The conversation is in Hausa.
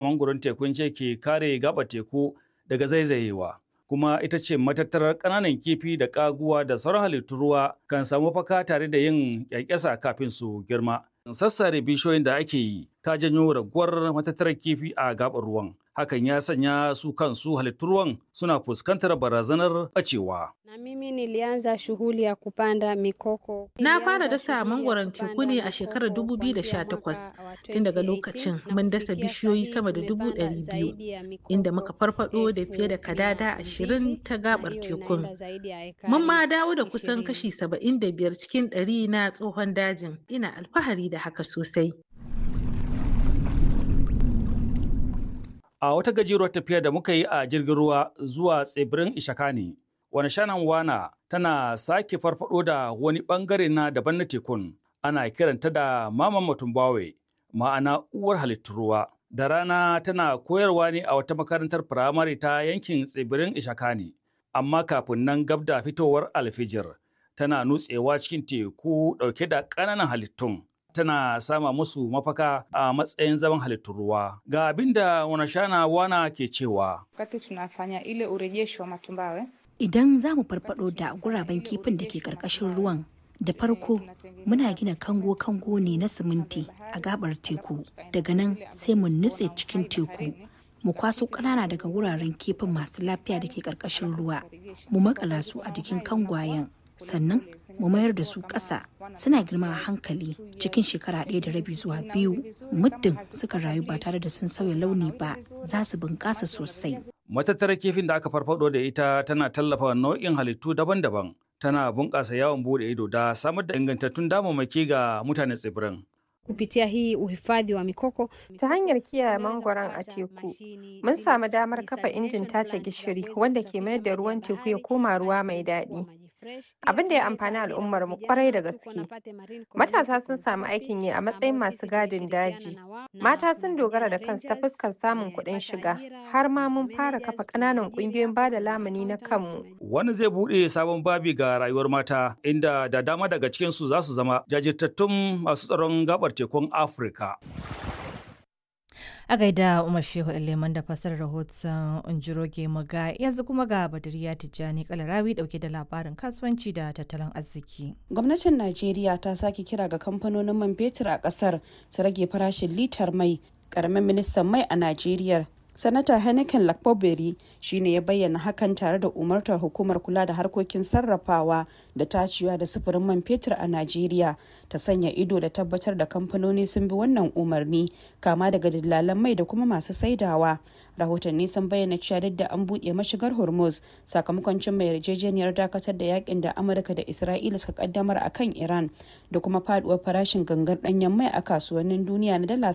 mangoron tekun ce ke kare gaba teku daga zaizayewa. Kuma ita ce matattarar ƙananan kifi da ƙaguwa da sauran halittun ruwa kan samu faka tare da yin ƙyanƙyasa kafin su girma. Sassare bishiyoyin da ake yi ta janyo raguwar matattarar kifi a gaɓar ruwan. Hakan ya sanya su kansu halittun ruwan suna fuskantar barazanar ɓacewa. Na mimi nilianza shughuli ya kupanda mikoko. Na fara dasa mangwaron teku ne a shekarar 2018 tun daga lokacin mun dasa bishiyoyi sama da dubu ɗari biyu inda muka farfado da fiye da kadada ashirin ta gabar tekun. Mun ma dawo da kusan kashi 75 cikin ɗari na tsohon dajin ina alfahari da haka sosai. A wata gajeruwar tafiya da muka yi a jirgin ruwa zuwa tsibirin Ishakani, wani shanan wana tana sake farfado da wani bangare na daban na tekun. Ana kiranta da Mama Matumbawe, ma'ana uwar halittun ruwa. Da rana tana koyarwa ne a wata makarantar firamare ta yankin tsibirin Ishakani. Amma kafin nan gab da fitowar alfijir, tana nutsewa cikin teku ɗauke da ƙananan halittun. tana sama musu mafaka a matsayin zaman halittun ruwa. Ga abin da Wanashana Wana ke cewa. Wakati tunafanya ile urejesho wa matumbawe, Idan za mu farfado da guraben kifin da ke ƙarƙashin ruwan, da farko muna gina kango-kango ne na siminti a gabar teku. Daga nan sai mu nutse cikin teku. Mu kwaso ƙanana daga wuraren kifin masu lafiya da ke ƙarƙashin ruwa. Mu makala su a jikin kangwayen. Sannan mu mayar da su ƙasa suna girma a hankali cikin shekara ɗaya da rabi zuwa biyu muddin suka rayu ba tare da sun sauya launi ba za su bunƙasa sosai. Matattarar kifin da aka farfado da ita tana tallafa nau'in halittu daban-daban. Tana bunƙasa yawon bude ido da samar da ingantattun damammaki ga mutanen tsibirin. Kupitia hii uhifadhi wa mikoko Ta hanyar kiyaye mangwaron a teku, mun samu damar kafa injin tace gishiri wanda ke mayar da ruwan teku ya koma ruwa mai daɗi. Abin da ya amfani al'ummar mu kwarai da gaske. Matasa sun samu aikin yi a matsayin masu gadin daji. Mata sun dogara da kansu ta fuskar samun kuɗin shiga, har ma mun fara kafa ƙananan ƙungiyoyin bada lamuni na kanmu. Wani zai buɗe sabon babi ga rayuwar mata inda da dama daga cikinsu za su zama jajirtattun masu tsaron gabar tekun Afirka. A gaida Umar Shehu Leman da fasar rahoton Unjiroge Maga yanzu kuma ga Badariya Tijjani Kalarawi dauke da labarin kasuwanci da tattalin arziki. Gwamnatin Najeriya ta sake kira ga kamfanonin man fetur a kasar su rage farashin litar mai. Karamin ministan mai a Najeriya sanata henneken lakpoberi shine ya bayyana hakan tare da umartar hukumar kula da harkokin sarrafawa da tacewa da sufurin man fetur a najeriya ta sanya ido da tabbatar da kamfanoni sun bi wannan umarni kama daga dillalan mai da kuma masu saidawa rahotanni sun bayyana cewa duk da an buɗe mashigar hormuz sakamakon cin mai yarjejeniyar dakatar da yakin da amurka da isra'ila suka kaddamar a kan iran da kuma faduwar farashin gangar ɗanyen mai a kasuwannin duniya na dala